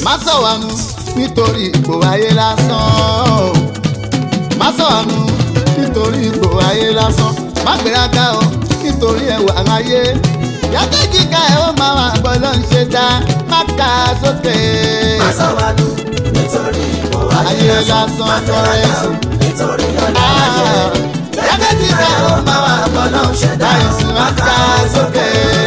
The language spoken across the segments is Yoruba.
má sọ̀wánu nítorí ipò ayé lásán o. má sọ̀wánu nítorí ipò ayé lásán má gbéraga o nítorí ẹwà ayé yàtọ̀ kíkà ẹ̀ ó máa wà bọ́lọ́ ń ṣe dá má kà á sókè. Má sọ̀wádù nítorí ipò ayé Ayé lásán. lásán Má gbéraga o nítorí ọ̀la ayé. yàtọ̀ kíkà ẹ̀ ó máa wà bọ́lọ́ ń ṣe dá ìsì má kà á sókè.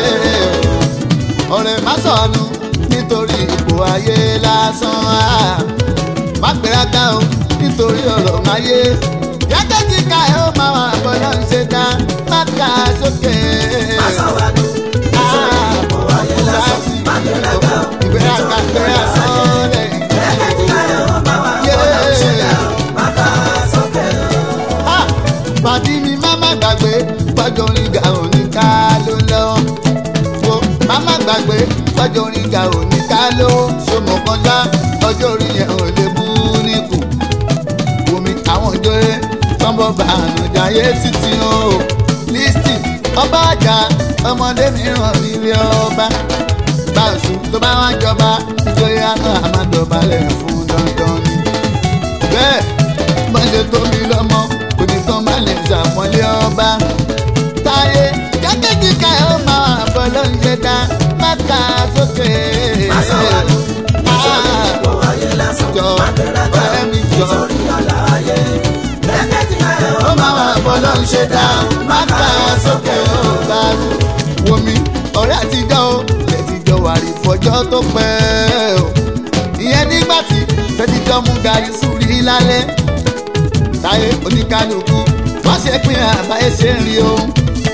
ọ̀rẹ́ má sọ̀nù nítorí ipò ayé lásán má gbéraga o nítorí ọ̀rọ̀ ayé yàtọ̀ kíkà ẹ̀ ó máa wà bọ́lọ́ ń ṣe dá má kà á sókè. Má sọ̀wádù nítorí ipò ayé lásán. Má gbéraga o ìgbéraga nítorí gbéra ọ̀la ayé. sọ́ọ̀lẹ̀. Ẹ̀jẹ̀ kíkà ẹ̀ ó máa wà bọ́lá ń ṣe dá o. Má kà á sókè o. Ha! pàdí mi má má gbàgbé pọ́jọ́ orin ga òní ká ló lọ. wo má má gbàgbé pọ́jọ́ orin ga òní ká ló ṣòmọ̀ kọjá ọjọ́ orí yẹn ò lè bú níkù. omi àwọn ìjọyè tọ́ḿbọ̀ bá ànújáyé títí o. lísítì ọba àjà ọmọdé mìíràn nílé ọba. báṣu tó bá wá jọba ìjọyè àná àmàdọ̀balẹ̀ fún dandan ni bẹ́ẹ̀ bọ́n ṣe tóbi lọ́mọ kò ní tán má lè ṣàpọ́nlé ọba. táyé jákèjì ká ẹ̀ ó máa bọ̀ ló ń ṣe dá má kà á sókè. Má sọ̀wádù nítorí ipò ayé lásán. jọ Má gbéraga o ọ̀rẹ́ mi jọ nítorí ọ̀la ayé. Ẹ̀jẹ̀ kíkà ẹ̀ ó máa wà bọ̀ ló ń ṣe dá má kà á sókè ó bá rú. wo mi ọ̀rẹ́ àtijọ́ o lè ti jọ wà rí fọjọ́ tó pẹ́ o. ìyẹn nígbà tí tẹ́tíjọ́ mú gàrí sùúrì lálẹ́ táyé oníkálukú wọ́n ṣe pín àbáyé ṣe ń rí o.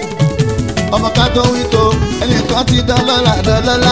ọmọ ká tó wí tó ẹnìkan ti dán lọ́la dán lọ́la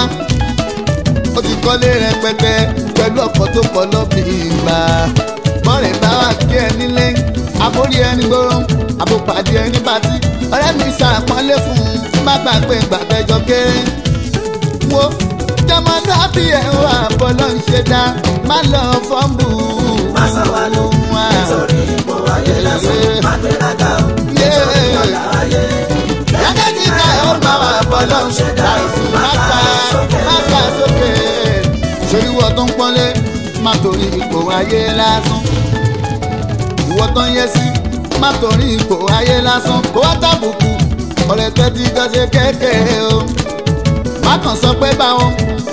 ó ti kọ́lé rẹpẹtẹ pẹ̀lú ọkọ̀ tó pọ̀ lọ́bì ìgbà. bọ́ọ̀rẹ̀ bá wà kí ẹ nílé àbórí ẹni gbóró àbòpàdé ẹni bàtí ọ̀rẹ́ mi ṣàpọ́nlé fún un má gbàgbé gbàgbẹ́jọ kéré. wo jọmọdé bí ẹ̀ wà bọ́lọ́ ń ṣe dá má lọ fọ́ǹbù. Má sọ̀wádù nítorí ipò ayé lásán. Má gbéraga o nítorí ọ̀la ayé. Yàtọ̀ tí ká ẹ̀ ó máa wà bọ́lọ́ ń ṣe dá ìsìn má ká má ká sókè. Ṣèlú wọ tó ń pọ́nlé má torí ipò ayé lásán. Ìwọ tó ń yẹ sí má torí ipò ayé lásán. Kó wá tàbùkù ọ̀rẹ́ tẹ́ ti jọ ṣe kékeré o. Má kàn sọ pé báwọn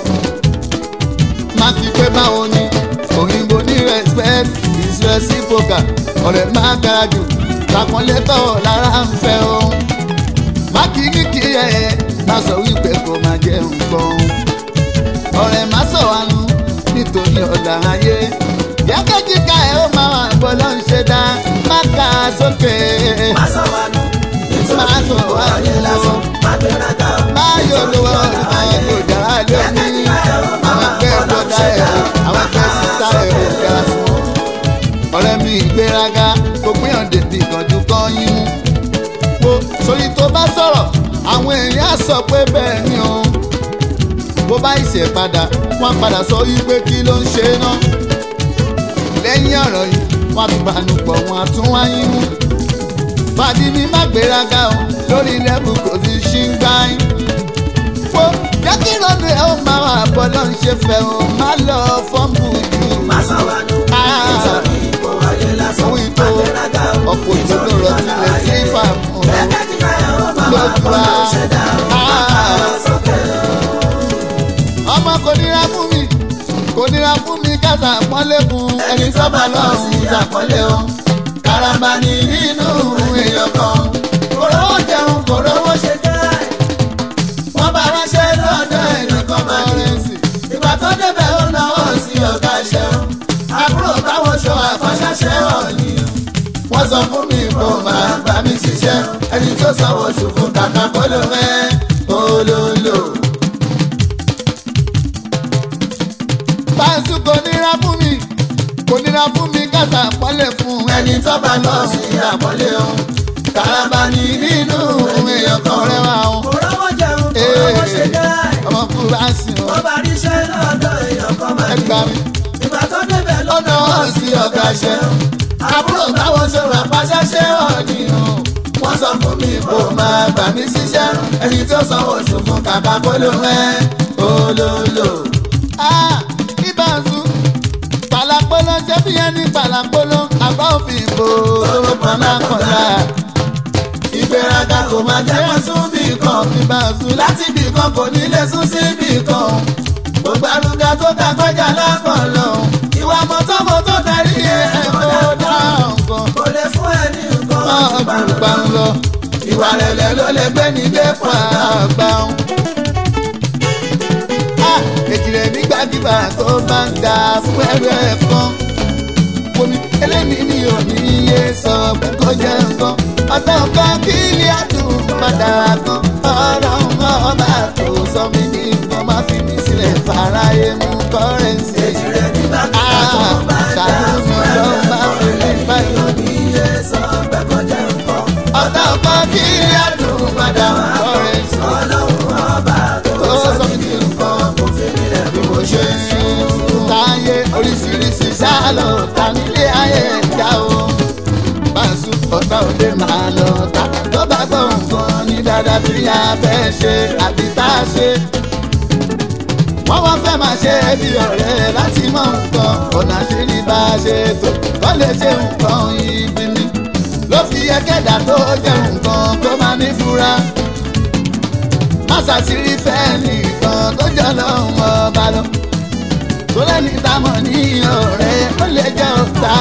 má fi pé báwọn ni. Òyìnbó ní respect is reciprocal. Ọ̀rẹ́ má gara jù lápọ́nlé tọ̀ lára ń fẹ́ o má kì í ní kí ẹ má sọ wípé kò má jẹ nǹkan ọ̀rẹ́ má sọ wánu nítorí ọ̀la ayé yákẹ́jì ká ẹ ó máa wà bọ́ ló ń ṣe dá má kà á sókè Má sọ̀wádù nítorí ipò ayé lásán. Má gbéraga o má yọ lówó nítorí ọ̀la àwọn ayé. kò dára lóní àwọn ẹgbẹ́ bọ́dá ẹ̀ o àwọn ẹgbẹ́ sísá ẹ̀ o ga sùn ọ̀rẹ́ mi ìgbéraga kò gbìyànjú débi ìkànjú kan yín mú wo sórí tó bá sọ̀rọ̀ àwọn èèyàn á sọ pé bẹ́ẹ̀ ni o bó bá ìṣẹ̀ padà wọ́n padà sọ wípé kí ló ń ṣe náà lẹ́yìn ọ̀rọ̀ yìí wọ́n tún bànú pọ̀ wọ́n á tún wáyé mú fàdí mi má gbéraga o lórí lẹ́bù kò sí ṣíngáì wo jẹ́ kí lọ́dún ẹ̀ ó máa wà bọ́ ló ń ṣe fẹ́ o má lọ fọ́ǹbù jù Má sọ̀wádù nítorí ipò ayé lásán. owó ìtò Má gbéraga o ọ̀pọ̀ ìtò ló rọ nítorí ọ̀la sílẹ̀ sí ayé. fàmù Ẹ̀jẹ̀ kíkà ẹ̀ ó máa wà lójú bọ́lá wa ń ṣe dá o. Má kà á sókè o. ọmọ kò nira fún mi kò nira fún mi kásá pọ́nlé fún ẹni sọ́ba lọ́hùn ṣàpọ́nlé o karamba ni nínú èèyàn kan kò rówó jẹun kò rówó ṣe jẹ́ wọ́n bá ránṣẹ́ lọ́dọ̀ ẹnìkan máa rẹ̀ sí ìgbà tó débẹ̀ ó náwó sí ọ̀gá ṣẹ́wọ̀n àbúrò táwọn ṣọ àkọ́ṣẹ́ṣẹ́ ọ̀nì wọ́n sọ fún mi kó máa bá mi ṣiṣẹ́ ẹni tó sanwó oṣù fún kàkà kó ló mẹ́ olólo. Báńsù kò nira fún mi, kò nira fún mi kásá pọ́lẹ̀ fún ẹni tó bá lọ sí àpọ́lé o. Kàràbà ní nínú èèyàn kan rẹwà o. Kò rówó jẹun, kò rówó ṣe jẹ́. Ọmọ fúláṣí o, Wọ́n bá ríṣẹ́ lọ́dọ̀ èèyàn kan máa ní. ẹgbà mi. Ìgbà tó débẹ̀ Lọ́nà wọn sí ọ̀gá ṣẹ́. Àbúrò táwọn ṣòro àpáṣẹ́ṣẹ́ ọ̀nì o. Wọ́n sọ fún mi kó máa gbà mí síṣẹ́. Ẹni tó sanwó oṣù fún kàkà kó ló rẹ́ olólo. Ah! Ibà ń lọ ṣe bí ẹni pàlàpolo àbá òfin ìbò tó kọ̀ọ̀lákọ̀ọ̀lá. ìgbéraga kò máa jẹ́ wọ́n sún bí kan ìbá sùn láti bì kan kò ní lè sún sí bì kan gbogbo arúgà tó ta kọjá lápọn lọ ìwà mọ́tọ́mọ́tọ́ darí ẹ̀kọ́ dáhùn kan kò lè fún ẹ ní nǹkan ọ̀gbìn gbà ń lọ. ìwà rẹ̀lẹ̀ ló lè gbé ní gbé pa àgbà ń. èjìrè nígbàkigbà tó bá ń ga fún ẹrù ẹ̀ kan. Omi eléyìí mi ò ní yé sọ pé kó jẹ́ nǹkan. Ọ̀tọ̀ kan kí ilé àdùn padà kan. Ọlọ́run ọba tó sọ mí ní nǹkan má fi mí sílẹ̀ fàráyé mú kọ́rẹ́ǹsì. èjì rẹ̀ nígbàkigbà tó bá ń dà fún ẹrù ẹ̀ kan lẹ́yìn iye sọ pé kó jẹ́ nǹkan. Ọ̀tọ̀ kan kí ilé àdùn padà kọ́rẹ́ǹsì. ọlọ́run ọba tó sọ mí ní nǹkan kò fi mí lẹ̀ bí mo ṣe ń sùn. táyé oríṣiríṣi ṣáàlọ̀ ta nílé ayé ẹ̀dá o. Báṣu ọ̀tá òde máa lọ ta tó bá gbọ́ nǹkan ní dáadáa tí a fẹ́ ṣe àbí tá a ṣe. Wọ́n wá fẹ́ máa ṣe bí ọ̀rẹ́ láti mọ nǹkan ọ̀nà àṣírí bá a ṣe tó wọ́n lè ṣe nǹkan ibi ni. Ló fi yẹ kẹ́dà tó jẹ́ nǹkan tó máa ní fura. Má ṣàṣírí fẹ́ nìkan tó jọ lọ́hùn ọba lọ tó lẹ́ni támọ̀ ní ọ̀rẹ́ ó lè jẹ́ ọ̀tá.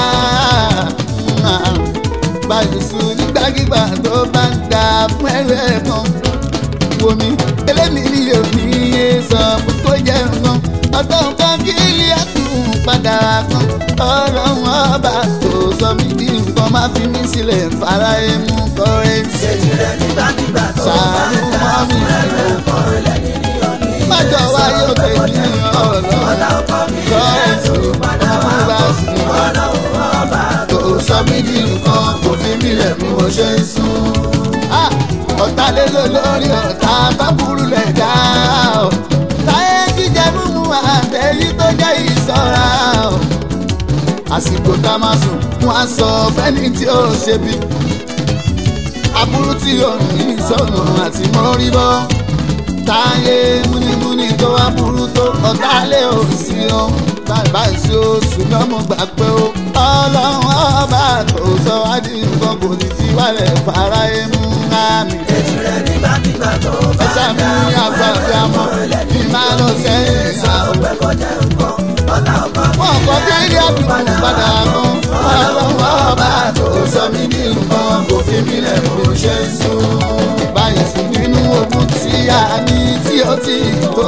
Bàjùsù nígbàkigbà tó bá ń ga fún ẹrù ẹ̀ kan. Wo mi, eléyìí ni òní yé sọ pé kó jẹ́ nǹkan. Ọ̀tọ̀ nǹkan kí ilé ẹ̀kún padà kan. Ọlọ́run ọba tó sọ mí di nǹkan má fi mí sílẹ̀ fara ẹmu kọ́rẹ́ǹsì. èjì rẹ̀ nígbàkigbà tó bá Ṣàánú ń dà mọ́ mi fún ẹrù ẹ̀ kan lẹ́yìn ní òní iye Májọ wa yóò tẹ̀ ní ọ̀lọ́. ọ̀la ọkọ mi Kọ́rẹ́ǹsì padà wá ọmọ bá sì ní wá. ọlọ́run ọba tó sọ mí di nǹkan kò fi mí lẹ̀ bí mo ṣe ń sùn. ọ̀tá lé ló lórí ọ̀tá bá burú lẹ̀ dá o. táyé jíjẹ mímu àtẹ̀yí tó jẹ́ ìṣọ́ra o. àsìkò tá a máa sùn wọ́n á sọ fẹ́ni tí ó ṣe bí. aburú tí ò ní ìsọ̀nù àti mọ́rí bọ́. táyé múnimúni tó wá burú tó ọ̀tá lé òsì o bàbá ìṣe oṣù lọ́mọ gbà pé ó ọlọ́run ọba tó sọ wá di nǹkan kò ní fi wálẹ̀ fara ẹmu àmì. èjì rẹ̀ nígbàkigbà tó bá ẹ̀ṣá ń mi dà ní fún àgbà ẹrù bí ẹ̀ a mọ̀ kan kí lẹ́yìn n máa lọ ní sẹ́yìn iye sọ ìyàwó. pé kó jẹ́ nǹkan ọ̀la ọkọ mi wọn kọ kí ilé àdúgbò padà kan ọlọ́run ọba tó sọ mí di nǹkan kò fi mí lẹ̀ bí mo ṣe ń sùn. báyìí sùn nínú ogun tí a ní tí ó ti tó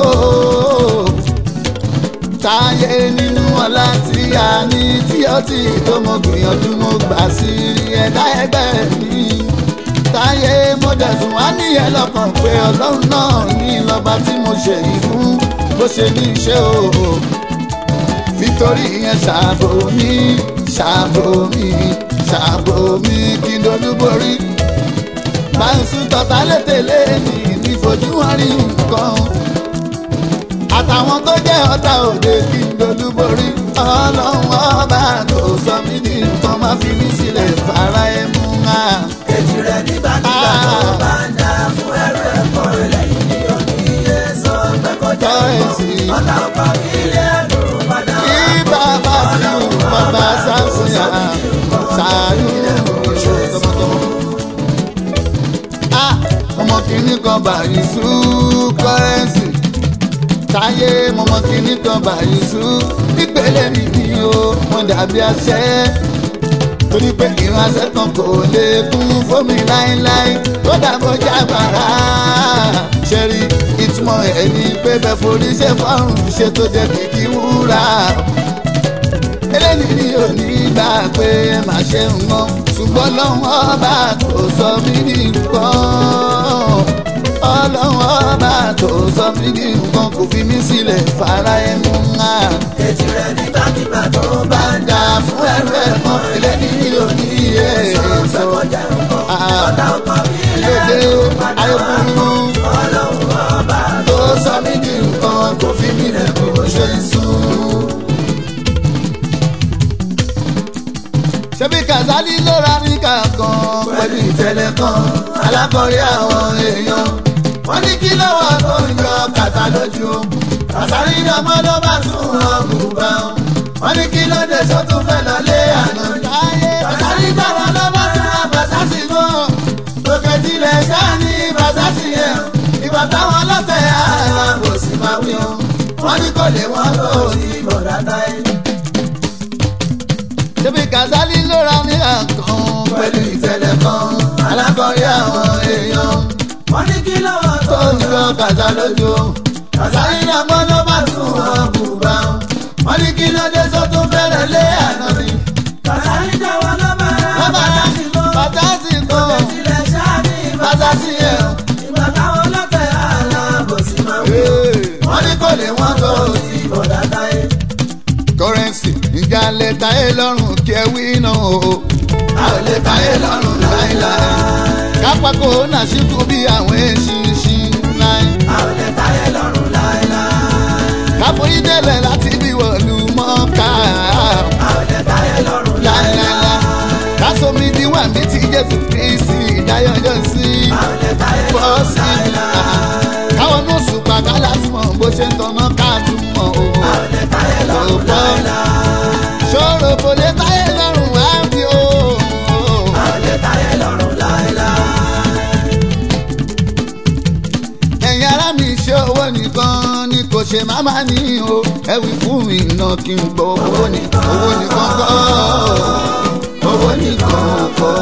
táyé nínú ọlá tí a ní tí ó ti tó mo gbìyànjú mo gbà sí ẹ̀dá ẹgbẹ́ mi táyé mo dẹ̀sùn wá níyẹn lọ́kàn pé ọlọ́run náà ní lọ́ba tí mo ṣe yìí fún bó ṣe ní iṣẹ́ o nítorí ìyẹn ṣàbò mi ṣàbò mi ṣàbò mi kí n dolúborí máa ń sún tọ́ta létèlé ní nífojú wọn rí nǹkan àtàwọn tó jẹ́ ọ̀tá òde kí n dolúborí ọlọ́run ọba tó sọ mí ní nǹkan má fi mí sílẹ̀ fara ẹ̀ mú wa. èjì rẹ̀ nígbàkigbà tó bá ń dà fún ẹrù ẹ̀ kan lẹ́yìn ní òní iye sọ pé kó jẹ́ Kọ́rẹ́ǹsì. nǹkan ọ̀la ọkọ mi ilé ẹ̀dùn padà kí bàbá sí bàbá sàṣìyà ṣàánú tọmọtọmọ. Ah, ọmọ kìíní kan báyìí sú kọ́rẹ́ǹsì táyé mọmọ kìíní kan báyìí sú ìpele nìyí o wọn dàbí àṣẹ torí pé ìránṣẹ́ kan kò lè kún fómi láéláé kódà bó jágbára ṣẹ́rí ìtumọ̀ ẹ̀ ní pé bẹ́ẹ̀ forí ṣe fọ́rùn ṣe tó jẹ́ kìkì wúrà eléyìí ni ò ní gbà pé má ṣe ń mọ́ ṣùgbọ́n lọ́wọ́ ọba tó sọ mí ní nǹkan ọlọ́wọ́ ọba tó sọ mí ní nǹkan kò fi mí sílẹ̀ fara ẹnu ńlá èjì rẹ̀ nígbàkigbà tó bá bá ń ń dà fún ẹrú ẹ̀kan eléyìí ni ò ní yé sọ pé èso kó jẹ́ nǹkan ọ̀la ọkọ mi ilé lédè ẹ̀dùn padà wá ayọ̀kùnrin ọlọ́run ọba tó sọ mí ní nǹkan kò fi mí lẹ̀ bí mo ṣe ń sùn. ṣebí kazali ló ra ní kankan pẹ̀lú ìtẹ̀lẹ̀ kan alákọ̀rí àwọn èèyàn wọ́n ní kí lọ́wọ́ tó ń yọ kàtà lójú kàtàrí ọmọ ló bá tún ọgùn bá wọn wọ́n ní kí ló dé sọ́tún fẹ́ lọ lé àná ni. Kàsálí jáwọ́ lọ́wọ́ ní Bàṣásì mọ́. Òkè tilẹ̀ ṣá ní Bàṣásì yẹn. Ìgbà táwọn ọlọ́tẹ̀ àrà kò sì máa wí o. Wọ́n ní kò lè wọ́n tó ní bọ̀dá táyé. ṣébi Kàsálí ló ra ní àkàn. Pẹ̀lú ìtẹ̀lẹ̀ kan, alákọ̀ọ́rí àwọn èèyàn. Wọ́n ní kí lọ́wọ́ tó tó ń ń yọ kàṣà lójú. Kàsálí náà gbọ́ ló bá tún wọn bùbá. Wọ́n ní kí ló dé sọ́tún fẹ́rẹ̀ lé àná ni. Kàsálí jáwọ́ lọ́wọ́ ní Bàṣásì mọ́. Bàṣásì kan. tilẹ̀ ṣáà ní Bàṣásì yẹn. Ìgbà táwọn ọlọ́tẹ̀ àlà kò sí máa wí. Wọ́n ní kò lè wọ́n tó ti bọ̀dá táyé. kọ́rẹ́nsì ìjà lè táyé lọ́rùn kí ẹ wí náà o. A ò lè táyé lọ́rùn láéláé. kápákó náà ṣíkú bí àwọn eṣinṣin náà. A ò lè táyé lọ́rùn láéláé. káforí délẹ̀ láti bí wọ̀lú mọ́ká. A ò lè táyé lọ́rùn láìláìlá láéláé. kásomi díwà mi ti jésù kristi ìdáyọjọ sí A ò lè táyé bọ́ lọ́rùn sí láéláé. káwọn náà sùpà kálá tí mọ̀ bó ṣe ń tọ́nà ká tún mọ̀ o. A ò lè táyé lọ́rùn láéláé. ṣòro kò lè táyé lọ́rùn wá bí o. A ò lè táyé lọ́rùn láéláé. ẹ̀yin ará mi ṣe owó nìkan ni kò ṣe má má ní o ẹ wí fún mi iná kí n gbọ́ owó nìkan owó nìkan kọ́ owó nìkan kọ́.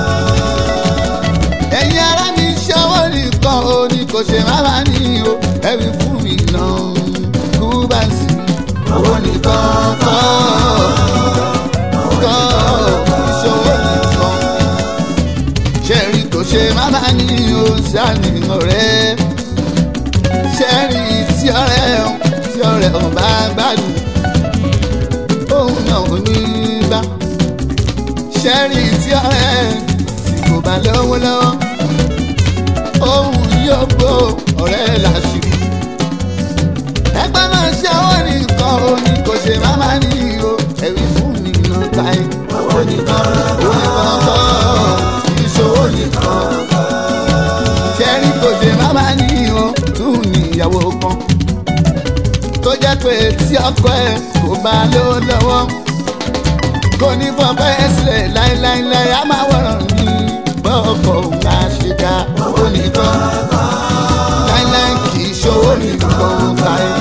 ẹ̀yin ará mi ṣe owó nìkan o ni kò ṣe má má ní o ẹ wí fún mi iná kú bá sí owó nìkan kọ́ kọ́ ìṣòwò nìkan ṣẹ́rí kò ṣe má má ní o ṣáàní ọ̀rẹ́ ṣẹ́rí tí ọ̀rẹ́ ọ tí ọ̀rẹ́ ọ bá gbádùn òun náà ò ní bá ṣẹ́rí tí ọ̀rẹ́ tí kò bá lówó lọ́wọ́ òun yóò gbó ọ̀rẹ́ làṣírí ẹgbẹ́ náà ṣe owó nìkan o ní kò ṣe má má ní o ẹ̀rí fún mi náà táyé Owó nìkan owó nìkan kọ́ ìṣòwò nìkan ṣẹ́rí kò ṣe má má ní o tún ní ìyàwó kan tó jẹ́ pé tí ọkọ ẹ̀ kò bá ló lọ́wọ́ kò ní fọpẹ́ sílẹ̀ láéláéláé á máa wọ̀ràn ní bọ́ọ̀kọ̀ òun á ṣe dá owó nìkan láéláé kì í ṣòwò nìkan táyé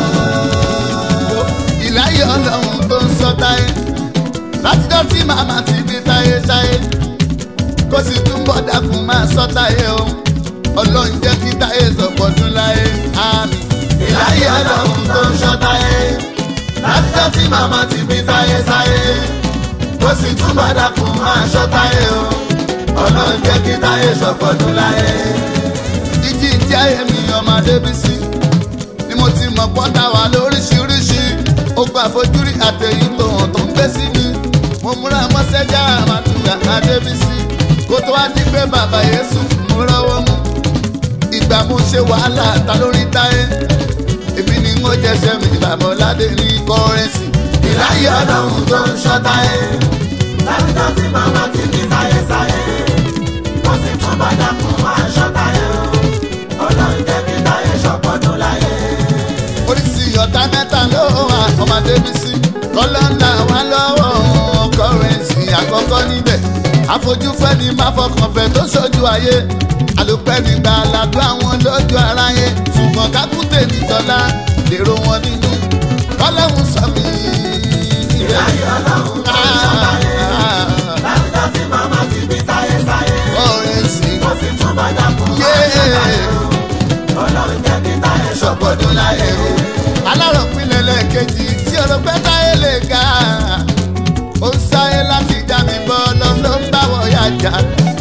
ìláyé ọlọ́run tó ń sọ táyé látijọ́ tí màmá ti bí táyé táyé kó sì túbọ̀ dákun máa sọ táyé o ọlọ́run jẹ́ kí táyé sọ̀pọ̀dún láyé àmì. ìláyé ọlọ́run tó ń ṣọ́ táyé. Látijọ́ tí màmá ti bí táyé sáyé. Ó sì tún bá dákun máa ṣọ́ táyé o. Ọlọ́run jẹ́ kí táyé ṣọ̀pọ̀dún láyé. jíjí tí ayé mi ọmọdé bí sí ni mo ti mọ̀ pọ́tà wà lóríṣiríṣi ogun àfojúrí àtẹ̀yìn tó hàn tó ń gbé sí mi mo múra mọ́sẹ́jà àmàtúgà adébísí kó tó wá ní pé bàbá yéṣu fún mi rọ́wọ́ mú ìgbà mo ṣe wàhálà ta lórí táyé èmi ni mo jẹsẹ̀ mi bàbá ọ̀làdé ní kọ́rẹ́nsì Ìláyé ọlọ́run tó ń ṣọ́ táyé. Látijọ́ tí màmá ti bí táyé sáyé. Ó sì tún bá dákun máa ṣọ́ táyé o. Ọlọ́run jẹ́ kí táyé ṣọ̀pọ̀dún láyé. oríṣi ọ̀tá mẹ́ta ló wà ọmọdé bí sí kọ́lọ́ ńlá wà lọ́wọ́ kọ́rẹ́nsì àkọ́kọ́ níbẹ̀ àfojúfẹ́ ni má fọkàn fẹ́ tó ṣojú ayé àlùpẹ́ nígbà aládùn àwọn lójú aráyé ṣùgbọ́n kákúté nìjọlá lèrò wọn nínú kọ́lọ́hún sọ mí. Ìláyé ọlọ́run tó ń ṣọ́ táyé. Látijọ́ tí màmá ti bí táyé sáyé. kọ́rẹ́nsì Ó sì tún bá dákun máa ṣọ́ táyé o. Ọlọ́run jẹ́ kí táyé ṣọ̀pọ̀dún láyé o. aláròpinlẹ̀ lẹ́ẹ̀kejì tí ọlọ́pẹ́ táyé lè ga ó ń sáyé láti já mi bọ́ lọ ló ń bá wọ yájà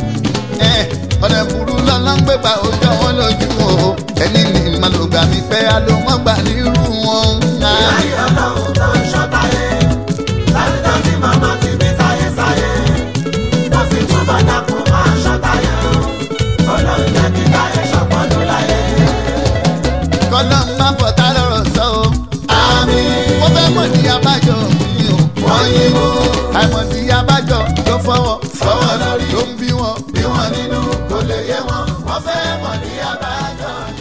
ọ̀nà ìbúrú lọ́nà ń gbégbá ojú wọn lójú o ẹni ní màlúgbà mi pẹ́ alómọ́gbà nírú wọn. Ìláyé ọlọ́run tó ń ṣọ́ táyé. Látijọ́ tí màmá ti bí táyé sáyé. Ó sì tún bá dákun máa ṣọ́ táyé o. Ọlọ́run jẹ́ kí táyé ṣọ̀pọ̀dún láyé. kọ́lọ́ máa fọ̀tá lọ́rọ̀ sọ o. Àmín. mo fẹ́ mọ̀ ní abájọ mi o. Wọ́n yín mú. àìmọ̀dí abájọ ló fọwọ́ Fọwọ́ lórí. ló ń bí wọn. Bí wọ́n nínú kò lè yé wọn. Wọ́n fẹ́ mọ̀ ní abájọ ni.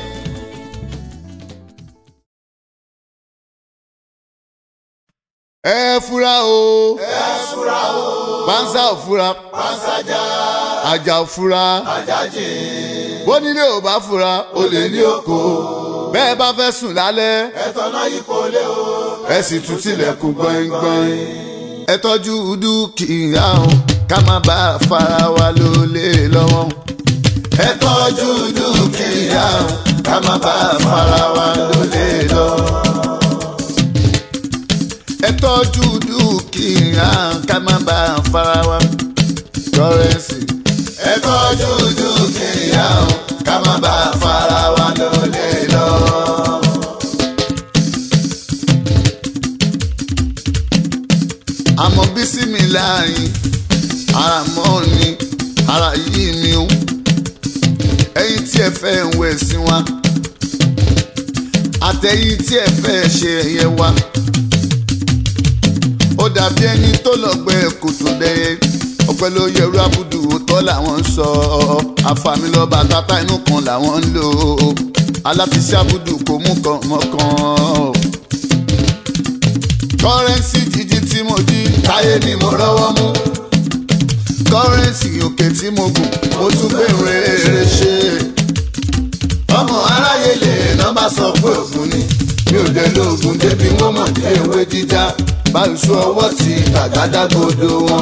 ẹ fura o ẹ fura o pánsá ò fura pàṣájà àjà ò fura àjájì bónílé ò bá fura olè ní oko bẹ́ẹ̀ bá fẹ́ sùn lálẹ́ ẹ̀tọ́ náà yí kò lé o ẹ sì tún tilẹ̀kùn gbọ̀ngbọ̀n. ẹ tọ́jú dúkìá o ká má bá a fara wa lólè lọ́wọ́. ẹ tọ́jú dúkìá o ká má bá a fara wa lólè lọ. ẹ tọ́jú dúkìá ká má bá a fara wa. kọ́rẹ́nsì. ẹ tọ́jú dúkìá o ká má bá a fara wa lólè lọ. àmọ́ bísí mi láàyè ara mọ́ ni ara yìí mi o. ẹ̀yin tí ẹ fẹ́ ń wẹ̀ sí wa. àtẹ̀yìn tí ẹ fẹ́ ṣe ẹ̀yẹ wa. ó dàbí ẹni tó lọ gbẹ kòtò dẹyẹ ọpẹ́ ló yẹrù abudu òótọ́ làwọn ń sọ àfàmìlọba tata inú kan làwọn ń lò aláfiṣẹ́ abudu kò mú kan mọ́kàn. kọ́rẹ́nsì jíjí tí mo jí táyé ni mo rọ́wọ́ mú kọ́rẹ́nsì òkè tí mo gùn mo tún gbèrè eré ṣe. ọmọ aráyé lè nọ́mbà sọ pé ògùn ni mi ò dé lóògùn débi wọ́n mọ̀ dé ewé jíjá báyìí sọ ọwọ́ ti àgádágodo wọn.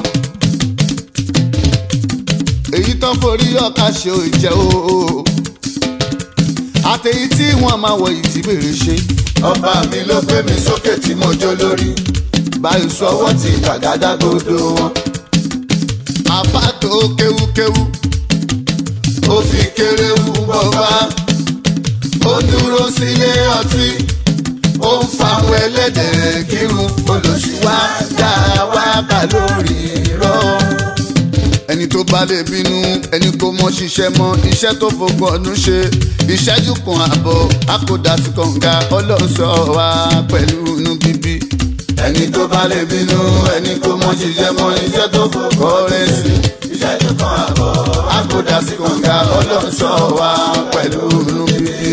èyí tán forí ọkà ṣe ò jẹ́ o. àtẹ̀yí tí wọ́n máa wọ ìdí bèrè ṣe. ọba mi ló gbé mi sókè tí mo jó lórí báyìí sọ ọwọ́ ti àgádágodo wọn. àfa tó kéwúkéwú ó fi kéré wú bọ́fá ó dúró sílé ọtí ó ń fáwọn ẹlẹ́dẹ̀ kírun olùsíwá dá wákà lórí irọ́. ẹni tó bá lè bínú ẹni kò mọ ṣiṣẹ́ mọ́ iṣẹ́ tó fọgbọ́n ọdún ṣe ìṣẹ́jú kan àbọ̀ akódà sí kànga ọlọ́run sọ wá pẹ̀lú inú bíbí. ẹni tó bá lè bínú ẹni kò mọ ṣiṣẹ́ mọ́ iṣẹ́ tó fọkọ́ rẹ̀ sí ìṣẹ́jú kan àbọ̀ àkódà sí kànga ọlọ́run sọ wá pẹ̀lú inú bíbí.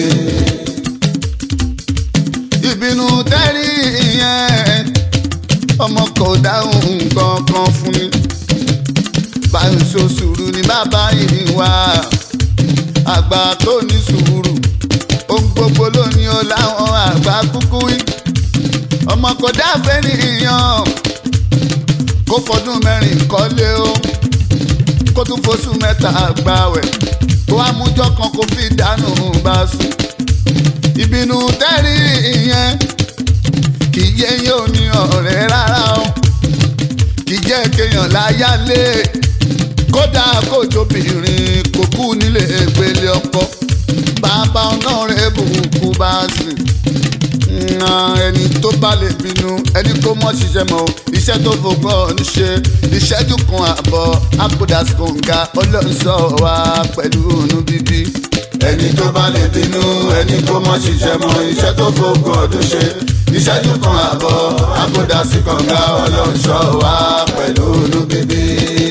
ìbínú tẹ́rí ìyẹn ọmọ kò dáhùn nǹkan kan fún mi báyìí so sùúrù ní bàbá yìí wá àgbà tó ní sùúrù ohun gbogbo ló ní o láwọn àgbà kúkú wí ọmọ kò dáfẹ́ nìyàn kó fọdún mẹ́rin kọ́lé o kó tún fosùn mẹ́ta gbàwẹ̀ kó amújọ́ kan kó fi dànù bá sùn ìbínú tẹ́rí ìyẹn kì í yé yóò ní ọ̀rẹ́ rárá o kì í jẹ́ kéèyàn láyálé kódà kójóbìnrin kò kú nílé ìgbélé ọkọ bàbá ọ̀nà rẹ̀ bùkún bá sìn na ẹni tó bá lè bínú ẹni kó mọ̀ ṣiṣẹ́ mọ́ iṣẹ́ tó fògbọ́n ń ṣe ìṣẹ́jú kan àbọ̀ àpòdàs kòǹga ọlọ́run sọ wá pẹ̀lú inú bíbí. ẹni tó bá lè bínú ẹni kó mọ ṣiṣẹ́ mọ́ iṣẹ́ tó fògùn ọdún ṣe ìṣẹ́jú kan àbọ̀ àkódà sí kànga ọlọ́run ṣọ́ wa pẹ̀lú inú bíbí.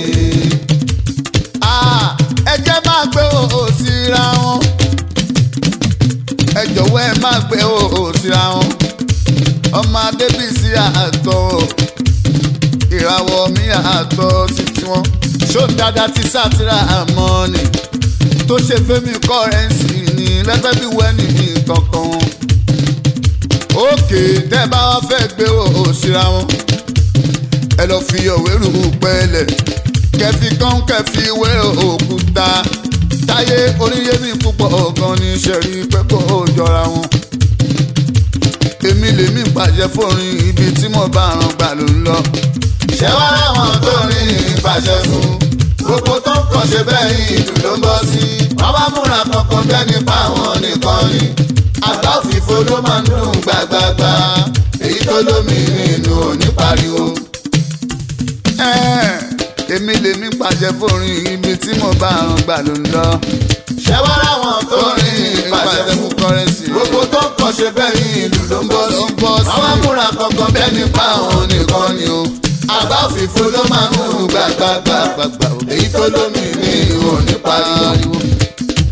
Ah, ẹ jẹ́ máa gbé òhò síra wọn ẹ jọ̀wọ́ ẹ máa gbé òhò síra wọn ọmọ adébísí àtọ̀ ìràwọ̀ mi àtọ̀ sí tiwọn ṣó dáadáa ti sátìrà àmọ́ ni tó ṣe fẹ́mi kọ́rẹ́ǹsì ní lẹ́gbẹ́ bí wẹ́nì ní kankan òkè tẹ́ bá wá fẹ́ gbé òhò síra wọn ẹ lọ fi òwérù pẹ́lẹ̀ kẹfì kan kẹfì wé òkúta táyé oníyémi púpọ̀ ọ̀gan ní sẹ́rí pé kó o jọra wọn. èmi lèmi pàṣẹ fórin ibi tí mo bá ràn gbà ló ń lọ. ṣé wá láwọn tó rí ìpàṣẹ fún gbogbo tó ń kàn ṣe bẹ́ẹ̀ ìlú ló ń bọ́ sí wọ́n bá múra kankan bẹ́ẹ̀ nípa àwọn nìkan ni àgbá òfìfo ló máa ń dùn gbàgbàgbà èyí tó lómi nínú òní pariwo. Ẹ́ẹ̀, èmi lèmi pàṣẹ fórin ibi tí mo bá ràn gbà ló ń lọ. ṣé wá láwọn tó rí ìpàṣẹ fún kọrẹ́nsì. gbogbo tó ń kàn ṣe bẹ́ẹ̀ ìlú ló ń bọ́ sí Ló ń bọ́ sí. wọ́n bá múra kankan bẹ́ẹ̀ nípa àwọn nìkan ni o àgbá òfìfo ló máa ń dùn gbàgbàgbà gbàgbà o. èyí tó lómi nínú òní pariwo.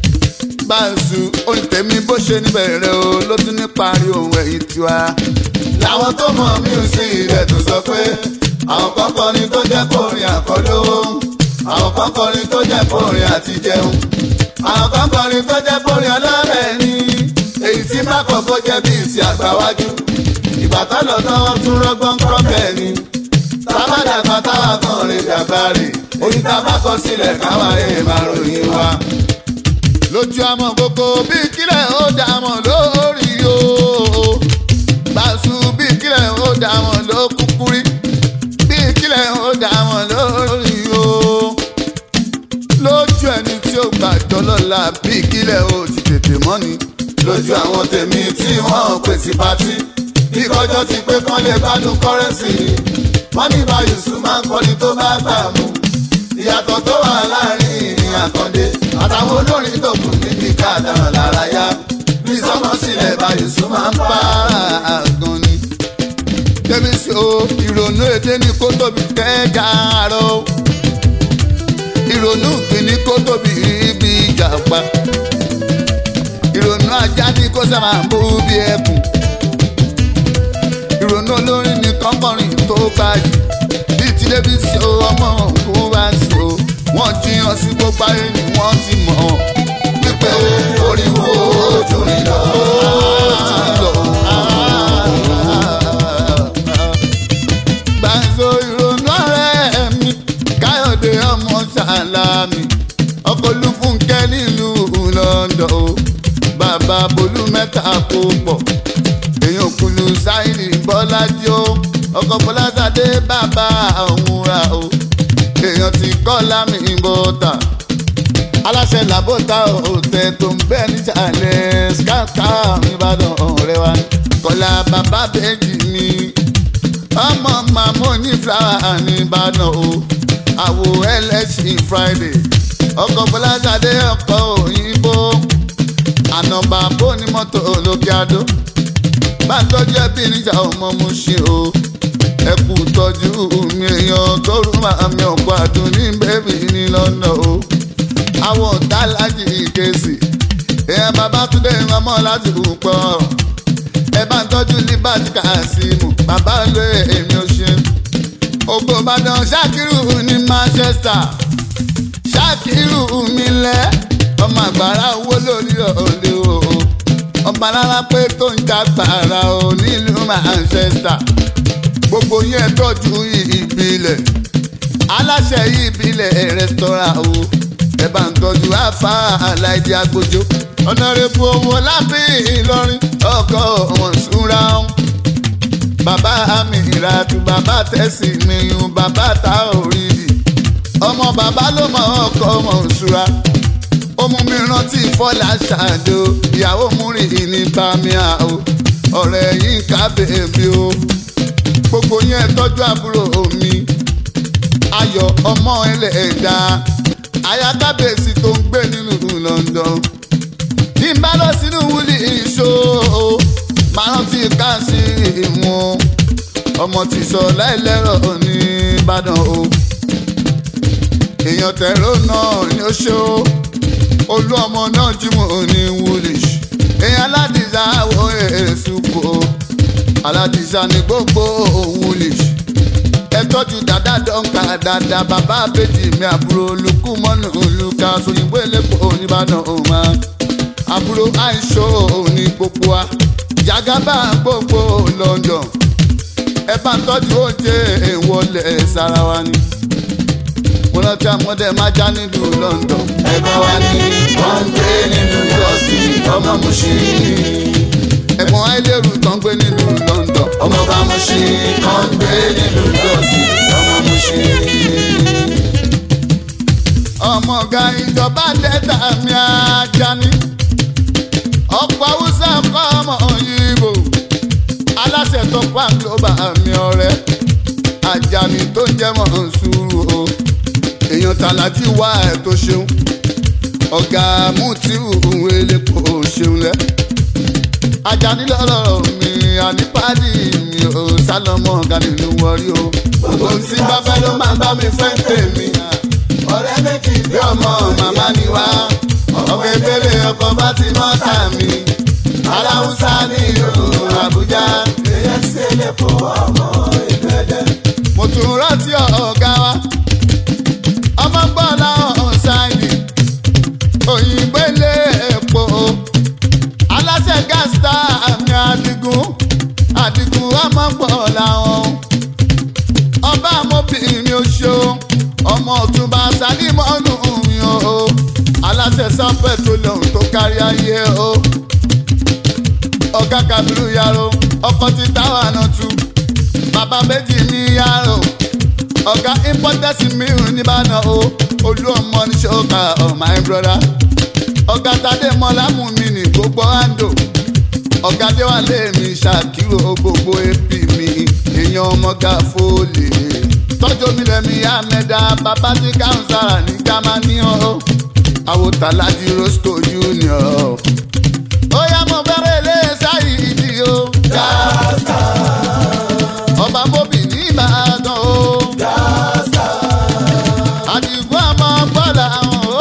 báńsù orin tèmi bó ṣe níbẹ̀rẹ̀ o ló tún ní parí ohun ẹ̀yìn tiwa làwọn tó mọ̀ mí ò sí ilẹ̀ tó sọ pé àwọn kọ́kọ́rin tó jẹ́ kórin àkọ́lówó àwọn kọ́kọ́rin tó jẹ́ kórin àti jẹun àwọn kọ́kọ́rin tó jẹ́ kórin ọlọ́rẹ̀ ni èyí tí má kọ́kọ́ jẹ́ bíi ti àgbáwájú ìgbà tó lọ tán wọ́n tún rọ́gbọ́n kọ́ bẹ́ẹ̀ ni tábàdàgbà táwa kan rè dàgbà rè orí tá a bá kọ sílẹ̀ káwa rè máa ròyìn wa. lójú àmọ́ gbogbo bí kílẹ̀ ó dàmọ̀ lórí o bàṣù bí kílẹ̀ ó dàmọ̀ ló kúkúrí bí kílẹ̀ ó dàmọ̀ lórí o lójú ẹni tí ó gbàjọ́ lọ́la bí kílẹ̀ ó ti tètè mọ́ni lójú àwọn tèmi tí wọ́n pè sí pátí bí kọjọ́ ti pé kán lè gbádùn kọ́rẹ́nsì ni wọ́n ní bá yusuf máa ń kọ́ni tó bá gbà mú ìyàtọ̀ tó wà láàrin ìrìn àkàndé àtàwọn olórin tó kù níbi káàdàrà lára yá bí sọmọ sílẹ̀ bá yusuf máa ń pa àgàn ni. débi sí o ìrònú èdè ní kó tóbi kẹjà àárọ̀ o. ìrònú ìpín ní kó tóbi ibi ìjàpá. ìrònú ajá ní kó sábà bú bí ẹkùn. ìrònú olórin ní kọ́kọ́rin tó gbáyì. bí ti débi sí o ọmọ òkú bá sí o. wọ́n jiyàn sí gbogbo ayé ni wọ́n ti mọ̀ ọ́. pípẹ́ oríwo ojú rí lọ. Gbàǹso ìrònú ọ̀rẹ́ mi, Káyọ̀dé ọmọ Sàlámì, ọkọ̀ Olúfúnkẹ́ nílùú London o. Bàbá Bolú mẹ́ta kó pọ̀, èèyàn kùlù Sáìlì Bọ́lájí o. Ọkọ̀ Bọ́lásádé bàbá òun ra o. Èèyàn ti kọ́ lámì bọ́tà aláṣẹ làbóta òtẹ tó ń bẹ nísàlẹ̀ skaka ìbàdàn ọ̀rẹ́ wa kọlá bàbá bẹ́ẹ̀jì mi ọmọ màmú ní fúláwà nìbàdàn o àwò ẹlẹ́sìn friday ọkọ̀ bọ́lájáde ọkọ̀ òyìnbó ànàbà bó ní mọ́tò olókè adó bá ń tọ́jú ẹbí níjà ọmọ mu ṣe o ẹ kú tọ́jú mi èèyàn tó rú màmí ọ̀pọ̀ àdùn ní bẹ́ẹ̀bì ní lọ́nà o àwọn ọ̀tá láti ìkẹsì èèyàn bàbá túndé ọmọ láti púpọ̀ ẹ bá ń tọ́jú liberty kasimu bàbá ló èmi ò ṣe ògbó ìbàdàn ṣákìrù ní manchester ṣákìrù mi lẹ ọmọ àgbàrá owó lórí ọ̀lẹ́ o ọmọ alára pé tó ń jagbàrà o nílùú manchester gbogbo yẹn tọ́jú ìbílẹ̀ aláṣẹ ìbílẹ̀ restaurant o ẹ bá ń tọ́jú àfa aláìdí agbójó ọ̀nàrẹ́bù owó lábẹ́ ìlọrin ọkọ̀ wọn súnra ọ́n. bàbá mi ìràtú bàbá tẹ̀sí mi yun bàbá ta òrìrì ọmọ bàbá ló mọ ọkọ̀ wọn súnra ó mú mi rántí fọlá ṣàdó ìyàwó múri ní bámíà o ọ̀rẹ́ yìí ká bèbí o gbogbo yẹn tọ́jú àbúrò mi ayọ̀ ọmọ ẹlẹ́ẹ̀dá ayakábèsì tó ń gbé nínú London tí n bá lọ sínú wúlì ìṣó máa rántí káàsì ìwọ̀n ọmọ tí sọ láìlẹ́rọ̀ ní Ìbàdàn o èèyàn tẹ̀rọ náà ní ó ṣó olú ọmọ náà jímọ̀ ní wúlì èèyàn aládìsá wo èsù kò aládìsá ní gbogbo wúlì ẹ tọ́jú dada dọ́ǹkà dada bàbá àbèjì mi àbúrò olùkú mọ́nù olùkà sóyìnbó elépo oníbàdàn òmà àbúrò àìṣó ní gbogbo wa jagaba gbogbo London ẹ bá ń tọ́jú oúnjẹ ìwọlé sára wa ni mo rántí àmọ́dé máa já nílùú London ẹ̀gbọ́n wa ní wọ́n ń gbé nínú yọ̀ọ̀sì ọmọ Mùṣín. ẹ̀gbọ́n àìlérù tán gbé nílùú London ọmọ bá Mùṣín kan ń gbé nínú yọ̀ọ̀sì ọmọ Mùṣín. ọmọ ọ̀gá ìjọba dẹ́ta mi ajá ní ọ̀pọ̀ haúsá kọ́ ọmọ òyìnbó aláṣẹ tó pa global mi ọ̀rẹ́ Àjàní tó ń jẹ́ mọ̀ sùúrù o èèyàn tàlàjì wá ẹ̀ tó ṣeun ọ̀gá Mútíù elépo ṣeun lẹ́ Àjàní lọ́rọ̀ mi ànípàdé mi ò sálọmọ ọ̀gá nínú wọrí o gbogbo tí bá fẹ́ ló máa bá mi fẹ́ tèmi. ọ̀rẹ́ méjì bí ọmọ màmá ni wá. ọmọ ìbéèrè ọkọ̀ bá ti mọ́ tà mí. aláwùsá ní ìlú Àbújá. èyẹ ṣe ilé kó ọmọ ìlú ẹ̀dẹ́. mo tún rántí ọ̀gá wa ọmọ ń bọ̀ láwọn ṣáìlì òyìnbó ilé epo aláṣẹ gáàsítà àmì àdìgún àdìgún ọmọ ń bọ̀ láwọn ọba amóbìnrin oṣù ọmọ ọ̀túnba sálímọ́nù mi o aláṣẹ sanfẹ tó lòun tó kárí ayé o ọ̀gá kabiru yàrá ọkọ ti táwọn àná tu bàbá méjì ní yàrá ọ̀gá importance mìíràn nìbàdàn o olú ọmọ ní ṣọ́ka oh my brother ọ̀gá tadé mọ́lámù mi ní gbogbo àndò ọ̀gá déwálé mi ṣàkírò gbogbo epi mi èèyàn ọmọga fólè tọ́jú mi lẹ́mi àmẹ́dá bàbá tí káńsára ní jámánì o àwòtáládì roscoe junior ó yá mo bẹ̀rẹ̀ lé sáyì ìdí o ọba bóbì ní ìbàdàn o àdìgún àmọ́ gbọ́dọ̀ àwọn o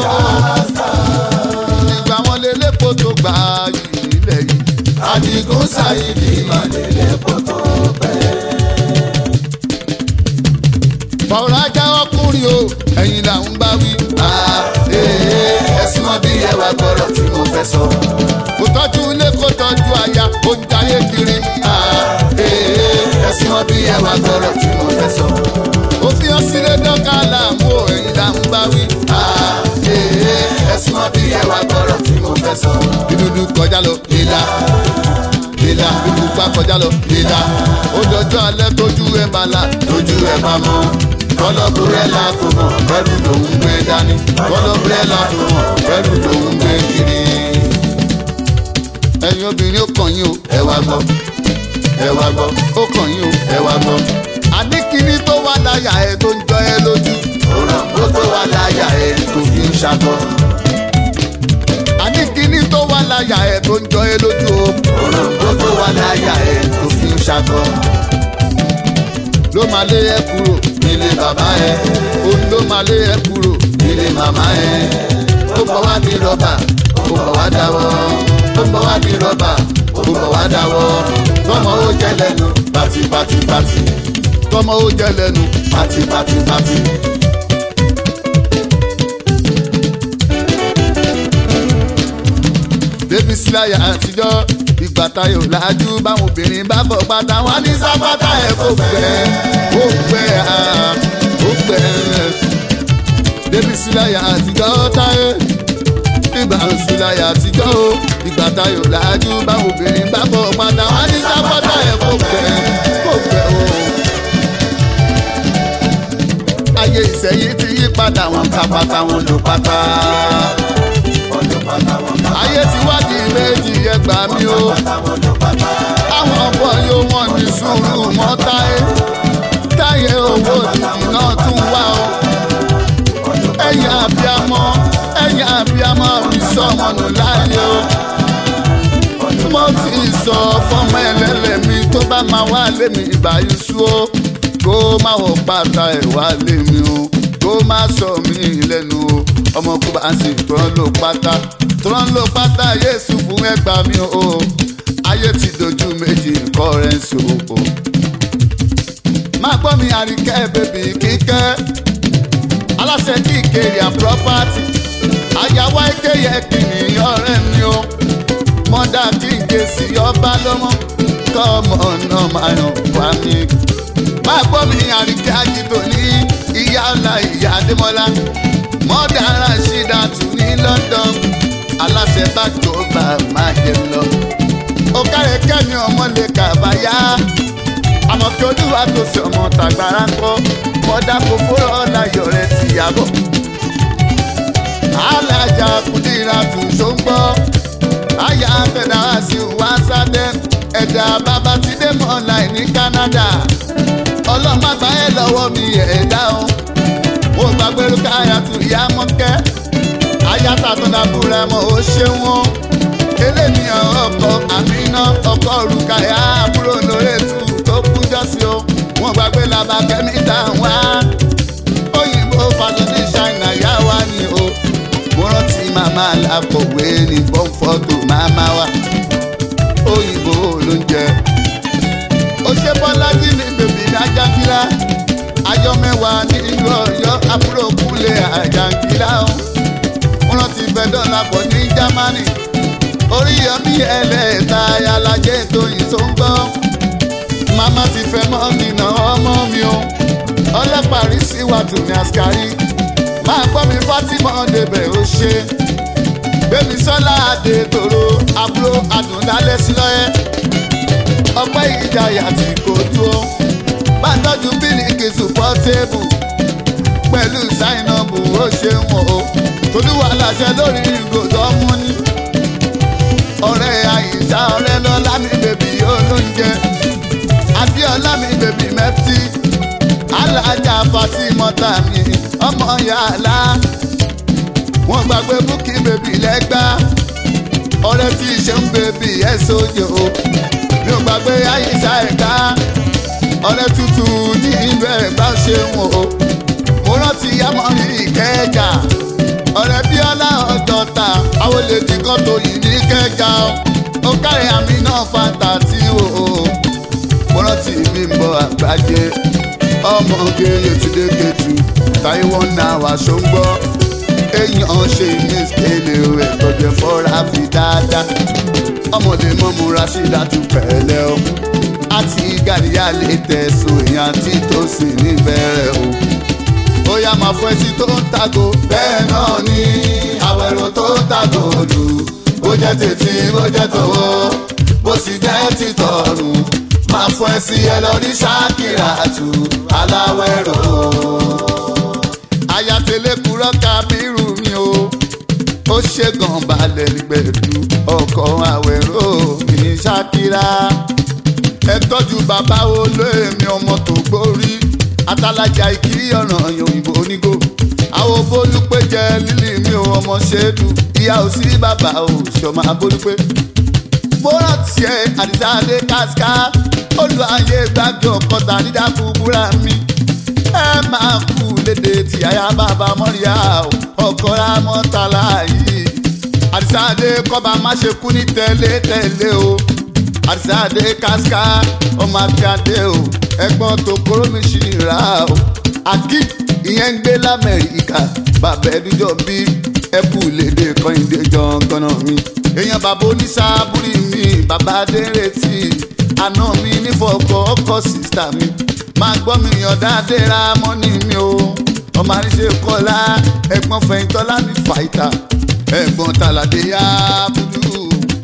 ìgbà wọn lè lépo tó gbà yìí nílẹ̀ yìí Àdìgún Sáyìdì Màlélé kó tó pẹ́. fọwọ́rọ́ ajá ọkùnrin o ẹ̀yìn là ń bá wí. Ẹ̀sùn wọn bí ẹwà gbọ́dọ̀ tí mo fẹ́ sọ. kò tọ́jú ilé kò tọ́jú aya ó ń jayé kiri. Ẹ̀sùn wọn bí ẹwà gbọ́dọ̀ tí mo fẹ́ sọ. ó fi hàn sílé dọ́kà láàmú o ẹ̀yìn là ń bá wí. Ẹ̀sùn wọn bí ẹwà gbọ́dọ̀ tí mo fẹ́ sọ. ìdúdú kọjá lọ lílà lílà ìdúpá kọjá lọ lílà ó dọjọ́ alẹ́ tójú ẹ̀ bá la Lójú ẹ̀ bá mọ́. kọlọ́bùrẹ́là kò mọ̀ bẹ́rù lòún gbé dání kọlọ́bùrẹ́là kò mọ̀ bẹ́rù lòún gbé kiri. ẹ̀yin obìnrin ó kàn yín o Ẹ wá gbọ́, ẹ wá gbọ́, ó kàn yín o. ẹ wá gbọ́. àní kíní tó wà láyà ẹ tó ń jọ ẹ lójú. Òràn kó tó wà láyà ẹ̀ tó fi ń ṣakọ. àní kíní tó wà láyà ẹ tó ń jọ ẹ lójú o. Òràn kó tó wà láyà ẹ̀ tó fi ń ṣakọ. ló máa lé ẹ kúrò Ilé bàbá ẹ̀, òun ló máa lé ẹ kúrò. ilé màmá ẹ̀. Ó bọ̀ wá di rọ́bà, ó bọ̀ wá dáwọ́. Ó bọ̀ wá di rọ́bà, ó bọ̀ wá dáwọ́. Tọ́mọ ó jẹ́ lẹ́nu, pati pati pati, tọmọ ó jẹ lẹ́nu. pati pati pati. débi síláyà àtijọ́ ìgbà tayo làájú báwọn obìnrin bá fọ pátá wọn ní sápátá ẹ̀ kò gbẹ kò gbẹ ah, kò gbẹ. débi síláyà àtijọ́ táyé ìgbà síláyà àtijọ́ o ìgbà tayo làájú báwọn obìnrin bá fọ pátá wọn ní sápátá ẹ̀ kò gbẹ kò gbẹ o. ayé ìsẹ̀yìn ti yí padà wọn ká pátá wọn lò pátá Ọ̀dọ̀ pátá wọn ká ayé ti wá di méjì ẹgbà mi o pátá wọn lọ pátá. àwọn ọ̀pọ̀ yóò wọ́n ní sùúrù mọ́ táyé táyé owó òjijì náà tún wá o ẹ̀yìn àbíamọ ẹ̀yìn àbíamọ mi sọmọ nù láàyè o mo ti sọ fọmọ ẹlẹ́lẹ̀ mi tó bá máa wá lé mi ìbáyìí sú o kó má wọ pátá ẹ̀ wá lé mi o kó má sọ mí lẹ́nu o ọmọ kó bá ń sìn tó ń lò pátá tó ń lò pátá yéésù fún ẹgbàá mi o ayé ti dojú méjì kọ́rẹ́ǹsì o. máa gbọ́ mi àríkẹ́ bèbí kíkẹ́ aláṣẹ kí ìkéré à property àyàwó ìkéyẹ kìíní ọ̀rẹ́ mi o mọ́dà kí n ké sí ọba lọ́mọ kọ́ ọmọ náà máa yàn wá mi. máa gbọ́ mi àríkẹ́ àjìtò ní ìyá ọ̀la ìyá adémọ́lá mọ́dà rashidatu ní London aláṣẹ bá tó bá máa jẹ lọ ó kárẹ̀ kẹ́mi ọmọ lè kàbáyá àmọ́ kí olúwa tó ṣe ọmọ tàgbára ń kọ́ mọ́dá kókó ọ̀làyọ̀ rẹ̀ ti yàgò. alájà kùdìrà tún ṣó ń gbọ́ àyà fẹ̀dá wá sí wá sáde ẹ̀dá bàbá ti dé mọ́ láì ní Canada ọlọ́màgbá ẹ̀ lọ́wọ́ mi ẹ̀dá o mo gbàgbé rúkàyà tún ìyá mọ́kẹ́ ayáta tó dàbúrà mọ́ ó ṣe wọ́n eléníyàn ọkọ àmínà ọkọ rúkàyà àbúrò lórí ètò tó kú jọ́sí o wọn gbàgbé làbà kẹ́míkà wá òyìnbó fàtó ní ṣáínà yá wá ní o mo rántí màmá làkọ̀wé ní bọ́ǹfọ̀tò màmá wa òyìnbó ló ń jẹ ó ṣe bọ́lájí ní bèbí ní ajángílá ayọ mẹ́wàá nílùú ọ̀yọ́ àbúrò kúlẹ̀ àjàngílá o wọ́n rántí fẹ́ dọ́là pọ̀ ní jámánì oríyọmí ẹlẹ́ta alájẹ́ tóyìn tó ń gbọ́ màmá ti fẹ́ mọ́ mi nà ọmọ mi o ọlọ́pàá sí wàtò ní àṣkárí máa gbọ́ mi fátímọ́ débẹ̀ ó ṣe gbẹ̀mí sọ́lá àdè tòrò àbúrò àdùndálẹ̀ sílọ́yẹ́ ọpẹ́ ìjayà tí kò dúró bá tọ́jú bílíkì sùpọ́tébù pẹ̀lú sáìnàbù ó ṣeun o tolúwa láṣẹ lórí ìgòdò mú ní ọ̀rẹ́ àyíṣà ọ̀rẹ́ lọ́lá mi bèbí olóúnjẹ adéọlá mi bèbí mẹ́tì alájà fatimọ́tà mi ọmọ yàrá wọn gbàgbé búkì bèbí lẹ́gbà ọ̀rẹ́ tí ṣe ń bèbí ẹ̀ sójò mi ò gbàgbé àyíṣà ẹ̀ka ọ̀rẹ́ tútù ní ìlú ẹ̀gbá ṣeun o mo rántí yámọ̀rí ìkẹjà ọ̀rẹ́ bíọ́lá ọjọ́ta àwọn olè dìkan tó yìí ní kẹjà ó kárí àmì náà fanta tí o mo rántí mi ń bọ àgbájé ọmọge yòtúndé kẹtù táyíwọ́ náà wà ṣóńgbọ́ èèyàn ṣe ìmísíkèlè rẹ̀ tọ́jú fọ́ra fi dáadáa ọmọdé mọ́mú rashida tún pẹ̀lẹ́ o àti gàdíyà lè tẹ̀sùn èèyàn tí tó sì níbẹ̀rẹ̀ o ó yá máa fọ́ ẹsí tó ń tago. bẹ́ẹ̀ náà ni àwẹ̀rò tó ń tago lù bó jẹ́ tètè bó jẹ́ tọwọ́ bó sì jẹ́ títọ̀rùn máa fọ́ ẹsí ẹ lọ rí ṣáàkìrà tù aláwẹ̀rò. ayatollah kúrọ́ kábírù mi o ó ṣègàn balẹ̀ gbẹ̀dú ọkọ̀ àwẹ̀rò ní ṣáàkìrà ẹ tọ́jú bàbá olóèmí ọmọ tó gbórí atalaja ìkírí ọ̀nà òyìnbó onígò àwọn bólúpé jẹ lílì mi ò ọmọ ṣéèdù ìyá ò sí bàbá ò ṣọmọ abólúpé. fọ́nrán tiẹ̀ àdìsáde káská olú ayé gbàgbé ọ̀kọ́ta dídàkú búra mi. ẹ máa kú léde tí àyà bàbá mọ́ríyá ọkọ̀ra mọ́tàlá yìí. àdìsáde kọ́ba má ṣe kú ní tẹ́lẹ̀ tẹ́lẹ̀ o. àdìsáde káská ọmọ akíade o ẹ̀gbọ́n tó kóró mi ṣì rà o. akib ìyẹn ń gbé lamẹ́ríkà bàbá ẹdújọ́ bí ẹkú lédè kọ́hìndé jọ̀ǹgànà mi. èèyàn bàbá oníṣàbùrì mi bàbá adérètí àná mi nífọ̀ọ́kọ́ ọkọ̀ sísítà mi. máa gbọ́ mi yàn dáadé ra mọ́nì mi o. ọmọ àríṣe kọ́lá ẹ̀gbọ́n fẹ̀yìntọ́lá mi fàìtà ẹ̀gbọ́n tàlàdé yá búdú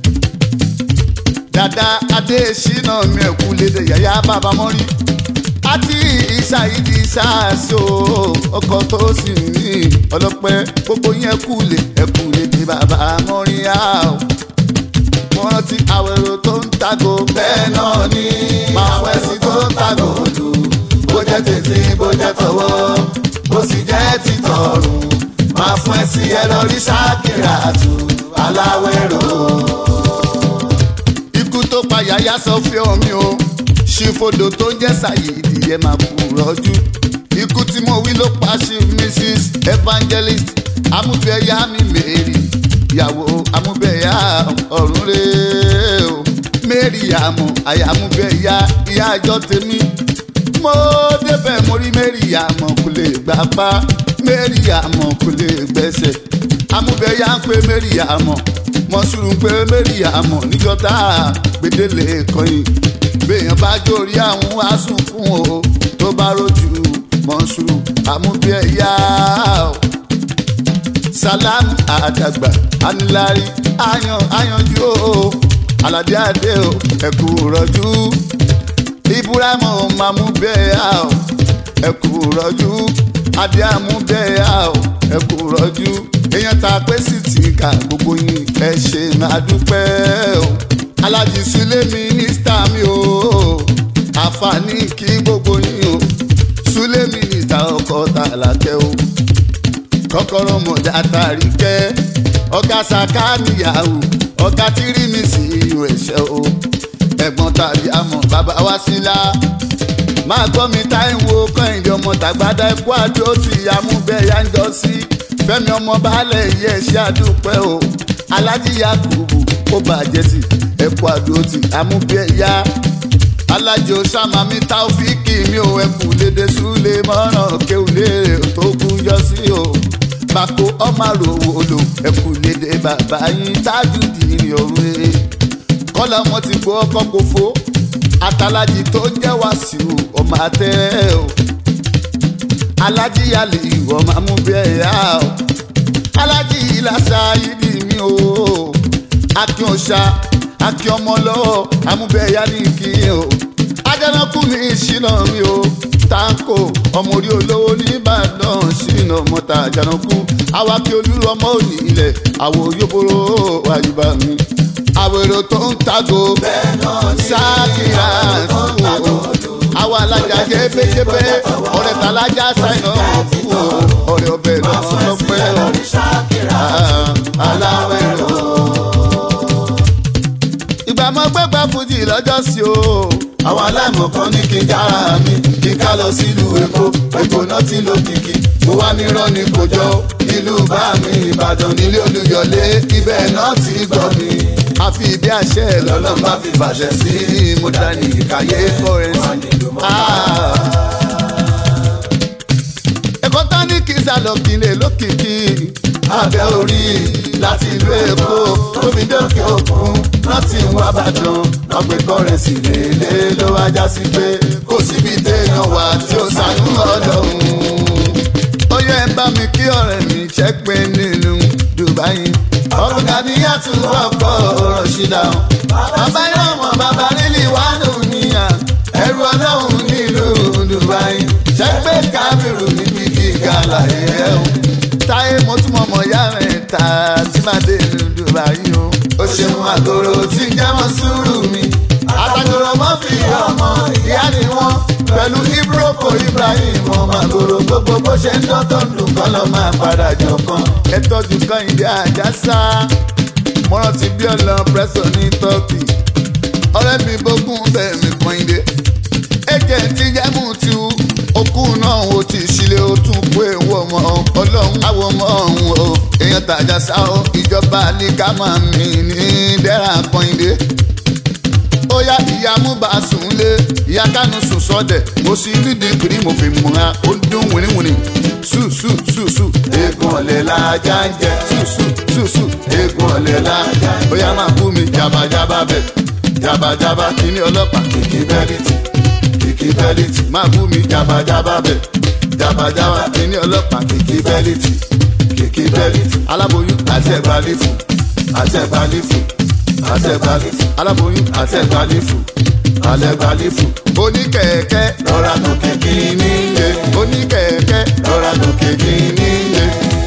dada adesina mi ẹkú lédè yàyà bàbá mọ́rí àti ìṣàyídì ṣáàṣó ọkọ tó sì ní ọlọ́pẹ́ gbogbo yẹn kú lè ẹkú lédè bàbá mọ́rí á o. mo rántí àwẹ̀rò tó ń tago bẹ́ẹ̀ náà ni máa wẹ̀sí tó ń tago lù bó jẹ́ tètè bó jẹ́ tọwọ́ bó sì jẹ́ títọ̀rùn máa fún ẹ sí ẹ lọ rí ṣáàkìrà tù aláwẹ̀rò ikú tó pa yàyà sọ fí omi o ṣìfodò tó ń jẹ́ sàyèdì ẹ máa kú rọ́jú ikú tí mo wí ló pa sí mrs evangelist amúbẹ̀yà mi mary ìyàwó amúbẹ̀yà ọ̀run rẹ̀ o mary àmọ́ àyà amúbẹ̀yà ìyá àjọ tèmi mo débẹ̀ mo rí mary àmọ́ kò lè gbà pa mary àmọ́ kò lè gbẹ́sẹ̀ amúbẹ̀yà ń pè mary àmọ́ mọ̀sùrù pé mary àmọ́ níjọ́ tá a gbedele kọyìn béèyàn bá jórí àwọn asùnkún o tó bá rojú mọ̀sùrù àmúbẹ̀yà o salamu àdàgbà anilari ayan ayanju o aládé adé o ẹkú rọjú ibrahim mamubẹ̀yà o ẹkú rọjú adé amúbẹ̀yà o ẹkú rọjú èèyàn ta pé sì ti kà gbogbo yín ẹ ṣe máa dúpẹ́ o alájí sílé mínísítà mi o àǹfààní kí gbogbo yín o sílé mínísítà ọkọ̀ tàlàkẹ́ o kọ́kọ́rọ́ mọ̀já tàrí kẹ́ ọ̀gá saka níyàwó ọ̀gá tírí mi sí ihò ẹ̀ṣẹ̀ o ẹ̀gbọ́n tàbí àmọ́ bàbá wa sílá máa gbọ́ mi táìwò kọ́hìndé ọmọ tàgbádá ẹ̀kú àdó ti amúbẹ̀yà ń jọ sí fẹ́mi ọmọ baálẹ̀ yẹ ṣe àdúpẹ́ o alájí yakubu ó bàjẹ́ sí ẹ̀kú àdó ti amúbẹ̀yà alájò sàmàmí táófíìkì mi ò ẹkù lédè súlé mọ́ràn kéwìlé tó kú yọ sí o bako ọmọ àròwò lò ẹkù lédè bàbá yín tájú dìrì òwe kọ́lá wọn ti gbọ́ ọkọ̀ kófó àtàlájì tó ń jẹ́ wàsíù ọmọ àtẹ́rẹ́ o alájí yàlè ìwọ máa mú bẹ́ẹ̀ yá o alájí ìlàsà yìí mi o akin ọ̀sà akin ọmọ lọ́wọ́ amúbẹ́yà ní kí o ajánakú ní ìṣínà mi o tanko ọmọ orí olówó nìbàdàn ṣìnà mọ́ta àjànàkú awakí olúrọmọ òní ilẹ̀ àwọ̀ yóbóró àyùbá mi àwèrò tó ń tago sákìrà àwọn alájà jébéjébé ọ̀rẹ́ tàlájà sáìnà fún ọ̀rẹ́ ọbẹ̀ lọ́sùn lọ́pẹ́ aláwẹ̀rọ. ìgbà mọ gbẹgbẹ fújì lọ́jọ́ sí o. àwọn aláìmọ̀kan ní kí n jára mi kí n ká lọ sílùú èkó èkó náà ti lo kìkì mo wá ní rọ́ọ̀nì kò jọ ìlú bá mi ìbàdàn nílé olùyọ̀lé ibẹ̀ náà ti gbọ́ mi. àfi ìdí àṣẹ lọ́lọ́ bá fi fàṣẹ sí mo dání ìkàyé kọrẹ́nsì. ẹ̀kọ́ tán ní kí sálọ kí lè lókìkí. abẹ́ orí láti ìlú èkó tóbi dókè òkun láti wá bàdàn lọ́pẹ́ kọ́rẹ́nsì lélẹ̀ ló wá já sí pé kò síbi téèyàn wà tí ó sànú ọlọ́run. ó yẹ ẹ bá mi kí ọ̀rẹ́ mi ṣẹ́ pé nínú Dubai. ọ̀gá ni yàtú ọkọ̀ ọ̀rọ̀ ṣídà ọ̀. bàbá ìrànwọ́ bàbá lílì wà nù níyà ẹrù ọlọ́run nílùú Dubai. ṣẹ́gbẹ́ kábírù níbi gíga láyé ẹ̀ o. táyé mo tún mọ̀ mọ̀ yá rẹ̀ ta tí máa dé ìlú Dubai o. ó ṣeun àgòrò tí ń jẹ́mọ́ sùúrù mi. àtàgòrò mọ́ fi ọmọ ìyá ni wọ́n pẹ̀lú ibroko Ibrahim ọmọ àgòrò gbogbo bó ṣe ń dán tó ń dùn kọ́ lọ́ máa padà jọ kan. ẹ tọ́jú kan ìdí àjàsá mo rántí bí ọ̀lọ́ pẹ́sọ̀ ní tọ́kì ọ̀rẹ́ mi bógún bẹ́ẹ̀ mi kan ìdè ẹ̀jẹ̀ ti jẹ́mú ti wú okú náà ó ti ṣílẹ̀ ó tún kó ewu ọmọ ọlọ́run àwọn ọmọ ọ̀hún o èèyàn tàjàsá o ìjọba ní ká máa mì ní dẹ́ra kan ìdè ó yá ìyá múba sùn lé ìyá kánú sùn sọ́dẹ̀ mo sì rí dìgírí mo fi múra ó dún wìnìwìnì sù sù sù sù eégún ọ̀lẹ́ lajá ń jẹ sù sù sù sù eégún ọ̀lẹ́ lajá ń ó yá máa bú mi jabajaba bẹ̀ jabajaba kíní ọlọ́pàá kìkì bẹ́líìtì kìkì bẹ́líìtì máa bú mi jabajaba bẹ̀ jabajaba kíní ọlọ́pàá kìkì bẹ́líìtì kìkì bẹ́líìtì aláboyún àti ẹ̀gbálífù àti ẹ̀gbálífù àti ẹ̀gbálífù aláboyún àti ẹ̀gbálífù àti ẹ̀gbálífù oníkẹ̀kẹ́ lọ́ra tó kékì nílé oníkẹ̀kẹ́ lọ́ra tó kékì nílé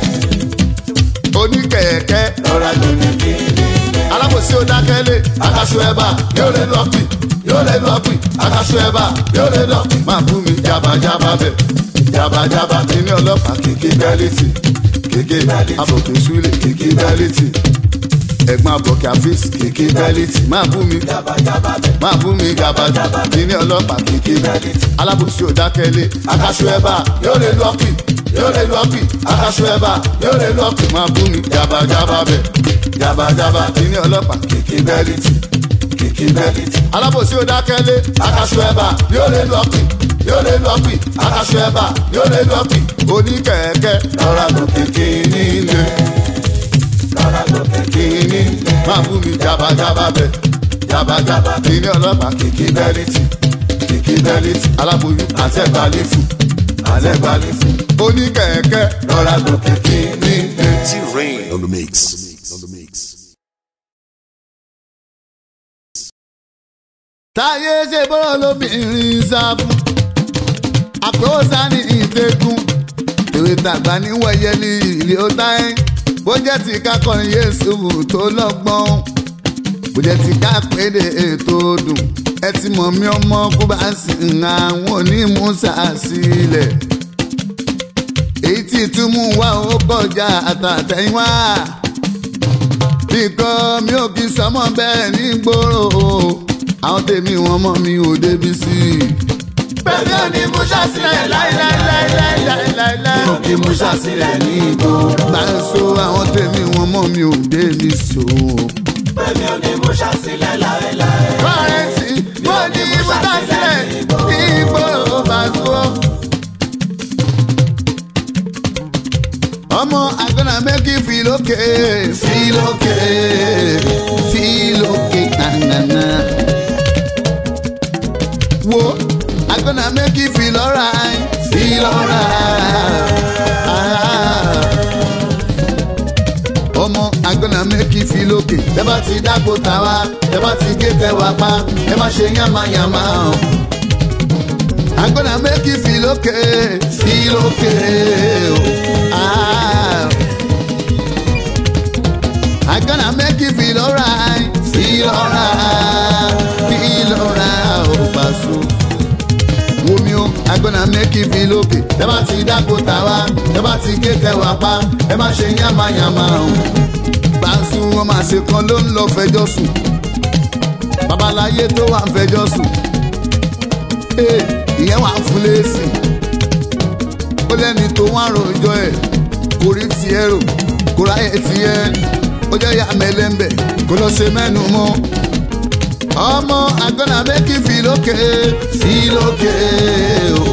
oníkẹ̀kẹ́ lọ́ra tó kékì nílé. alábòsí ó dákẹ́lé akaṣu ẹ̀bà yóò lè lọ́pì yóò lè lọ́pì akaṣu ẹ̀bà yóò lè lọ́pì. máa bú mi jabajaba bẹ̀ jabajaba kíní ọlọ́pàá kìkì bẹ́líìtì kìkì bẹ́líìtì àbòkè súlẹ̀ kìkì bẹ́líìtì ẹ̀gbọ́n àbọ̀kẹ́ àfíìsì kìkì bẹ́líìtì máa bú mi jabajaba bẹ̀ máa bú mi jabajaba kíní ọlọ́pàá kìkì bẹ́líìtì alábòsí ò dákẹ́lé akaṣu ẹ̀bà yóò lè lọ́pì yóò lè lọ́pì akaṣu ẹ̀bà yóò lè lọ́pì. máa bú mi jabajaba bẹ̀ jabajaba kíní ọlọ́pàá kìkì bẹ́líìtì kìkì bẹ́líìtì alábòsí ò dákẹ́lé akaṣu ẹ̀bà yóò lè lọ́pì yóò lè lọ́pì akaṣu ẹ̀bà yóò lè lọ́pì. oníkẹ̀kẹ́ lọ́ra tó kékì nílé lọ́ra tó kékì nílé. máa bú mi jabajaba bẹ̀ jabajaba kíní ọlọ́pàá kìkì bẹ́líìtì kìkì bẹ́líìtì aláboyún àti ẹ̀gbálífù àti ẹ̀gbálífù oníkẹ̀kẹ́ lọ́ra tó kékì nílé. T-Rain on the mix. On the mix. táyé ṣe bọ́rọ̀ lóbìnrin sáfù àpòsá ní ìtẹ́kùn èrè tàgbà níwọ̀nyẹ ní ilé ó táyé bó jẹ́ ti kákọrin yéésù tó lọ́gbọ́n bó jẹ́ ti ká péde ètò dùn ẹ ti mọ̀ mí ọmọ kó bá sì ń àwọn onímúṣà sílẹ̀ èyí tí túmú wá ó kọjá àtàtẹ̀yìnwá bíkọ́ mi ò kí sọmọ bẹ́ẹ̀ ní gbòòrò àwọn tèmi wọn mọ mi ò débi sí i. pẹ̀lú òní mú ṣàṣìlẹ̀ láíláíláíláíláíláí. mo kí mú ṣàṣìlẹ̀ ní ìgboro. bá ń so àwọn tèmi wọn mọ mi ò débi so. pẹ̀lú òní mú ṣàṣìlẹ̀ láéláé. kọ́rẹ́ǹtì mo ní mo dá sílẹ̀ igbó bàtú. ọmọ àgbẹ̀nà méjì fi lókè fi lókè fi lókè nànànà. wo àgbẹ̀nà méjì fi lọ́ra fi lọ́ra. ọmọ àgbẹ̀nà méjì fi lókè tẹ́ bá ti dáko tàwa tẹ́ bá ti gé tẹ́wà pa ẹ má ṣe yánmayànmá o. I'm gonna make you feel okay, feel okay. Oh. Ah. I'm gonna make you feel alright, feel alright, feel alright. Oh, Basu. Wo mi o, I'm gonna make you feel okay. Tẹ́ bá ti dáko tàwa, tẹ́ bá ti gé tẹ̀wá pa, ẹ má ṣe yánmayànmá o. Basu wọn máa ṣe kan ló ń lọ fẹjọ́ sùn. Babaláyé tó wà ń fẹjọ́ sùn. Hey ìyẹn wà fún lẹ́sìn ó lẹ́ni tó wá rojọ́ ẹ̀ kò rí tiẹ̀ rò kò ráyè tiẹ̀ ó jẹ́ ya mẹ́lẹ́mbẹ̀ kò lọ ṣe mẹ́nu mọ́ ọmọ àgọ́nà méjì fi lókè fi lókè o.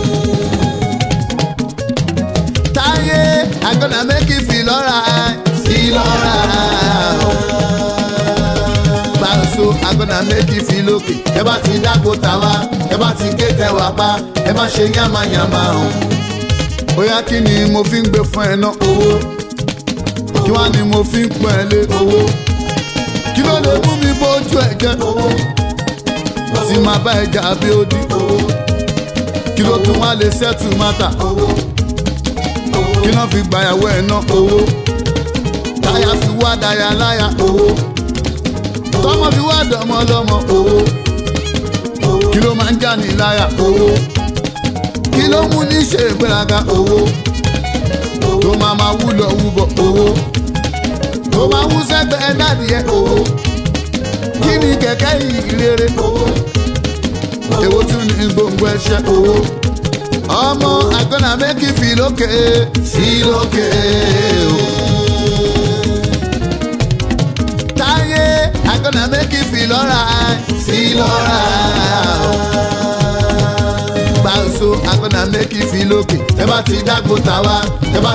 táyé àgọ́nà méjì fi lọ́ra fi lọ́ra o so agbọ́nà méjì fi lókè ẹ bá ti dáko tàwa ẹ bá ti gé tẹwà pa ẹ má ṣe yánmayànmá o. bóyá kí ni mo fi ń gbé fún ẹ náà owó kí wá ni mo fi ń pọ́n ẹ lé owó kí ló lè mú mi bójú ẹ jẹ owó tí máa bá ẹ jà bí ó di owó kí ló tún wá lè ṣẹ́tù mátà owó kí náà fi gbàyàwó ẹ náà owó táyà fi wá dáyà láyà owó tọmọ fi wá dọmọ lọmọ owó kí ló máa ń já ní láyà owó kí ló mú ní ṣe ìgbéraga owó tó máa máa wúlọ wúbọ owó tó máa wú sẹgbẹ dádìẹ owó kí ni kẹ̀kẹ́ ìrere owó èwo tún ní gbòǹgbò ẹ̀ṣẹ̀ owó ọmọ àgọ́nà méjì fi lókè fi lókè o. I'm gonna make you feel alright, feel alright. Báwo so I'm gonna make you feel okay. Ẹ bá ti dágbó tàwa, ẹ bá